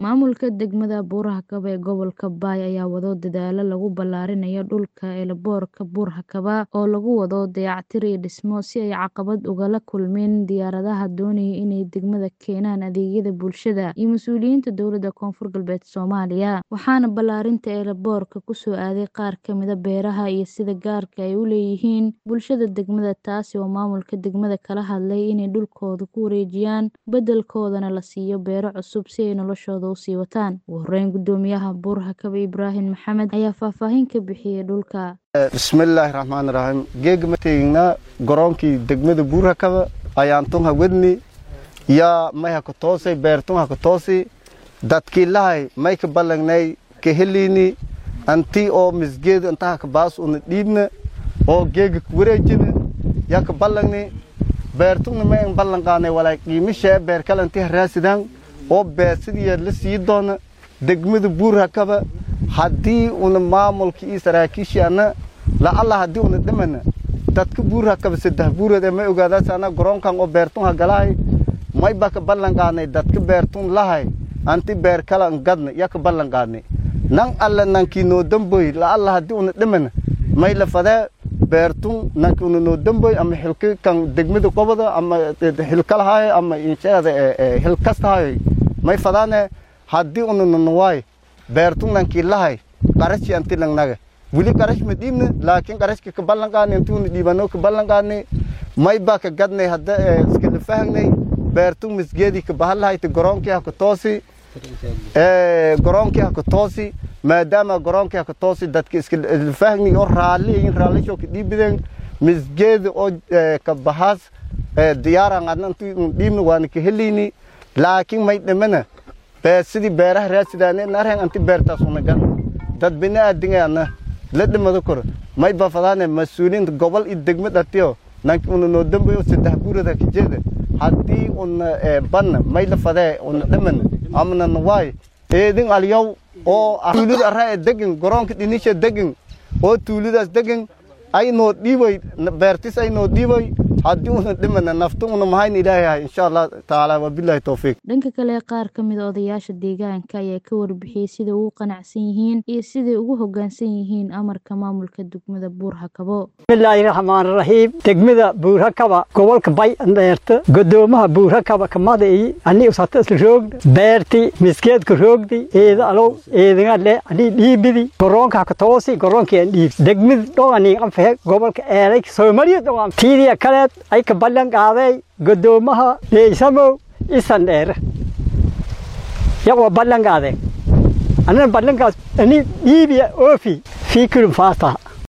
Maamulka degmada Buur-Hakaba ee gobolka Bay ayaa wado dadaalo lagu ballaarinayo dhulka eelaboorka Buur-Hakaba oo lagu wado dayactir iyo dhismo si ay caqabad ugala kulmin diyaaradaha doonaya inay degmada keenaan adeegyada bulshada iyo mas'uuliyiinta dowladda Koonfur Galbeed Soomaaliya. Waxaana ballaarinta eelaboorka ku soo aaday qaar ka mid ah beeraha iyo sida gaarka ay u leeyihiin bulshada degmada taasi oo maamulka degmada kala hadlay inay dhulkooda ku wareejiyaan beddelkoodana la siiyo beero cusub si ay noloshooda u sii wataan. Ugu horreyn guddoomiyaha Buur-Hakaba Ibraahim Maxamed ayaa faahfaahin ka bixiyay dhulka. bismillaahi raxmaani raxiim geega ma teegnaa garoonkii degmada buur-hakaba ayaan tun hawadni yaa may haka toosay beertun haka toosi dadkii lahay may ka ballagnay ka heliini anti oo misgeedu inta haka baas una dhiibna oo geega ka wareejina yaa ka ballagni beertugna may an ballan qaanay walaay qiimishee beer kale intii haraasidaan oo beesidiya la sii doona degmada buur-hakaba haddii una maamulka iyo saraakiishii anna la'alla haddii una dhimana dadka buur-hakaba saddex buureed ee may ogaadaas anna garoonkan oo beertun hagalahay may ba ka ballan qaadnay dadka beertun lahay anti beer kala an gadna yaa ka ballan qaadnay nan alla nankii noo damboy la'alla haddii una dhimana may la fadee beertun nanki una noo damboy ama xilka kan degmada qobada ama xilkalahaay ama inshaada xilkastahaay may fadaane haddii una nanawaay beertun nankii lahay qarashi anti langnaga wili qarash ma dhiibna laakiin qarashka ka ballan qaadnay intii una dhiibano ka ballan qaadnay may baa ka gadnay hadda iskala fahangnay beertun misgeedii ka bahan lahayta garoonkii haka toosi garoonkii haka toosi maadaama garoonkii haka toosi dadka iskala fahangnay oo raalliyin raallisho ka dhiibideen misgeeda oo ka bahaas diyaaran adna intii un dhiibna waana ka helayni laakiin may dhimana sidii beeraha raasidaane narhen anti beertaas una gan dad bini'aadingaana la dhimado kor may bafadaane mas-uuliyiinta gobol iyo degma dhatiyo nanki una noo dambayo saddex buurada ka jeeda haddii una banna may la fadee una dhimana amna nawaay eedin alyow oo tuulida arraa ee degan garoonka dhinisha degan oo tuulidaas degan ay noo dhiibay beertis ay noo dhiibay haddii una dhimana naftu una mahayn ilaahay insha allah tacaala wabilaahi towfiiq dhanka kale qaar ka mid a odayaasha deegaanka ayaa ka warbixiyey sida ugu qanacsan yihiin iyo siday ugu hoggaansan yihiin amarka maamulka degmada buur-hakabo bismillaahi raxmaan raxiim degmada buur-hakaba gobolka bay dheerta godoomaha buur-hakaba kamadayi ani usata isla roogda beerti misgeedka roogdi eeda alow eedinga le ani dhiibidi garoonka haka toosi garoonkii aan dhiibsi degmada dhogani anfahe gobolka eelay soomaliya dhogan tiidiya kaleed ay ka ballan qaaday godoomaha leeysamow isan dheere yaqoo ballan qaadeen anina ballankaas ani dhiibiya oofi fii kulum faasta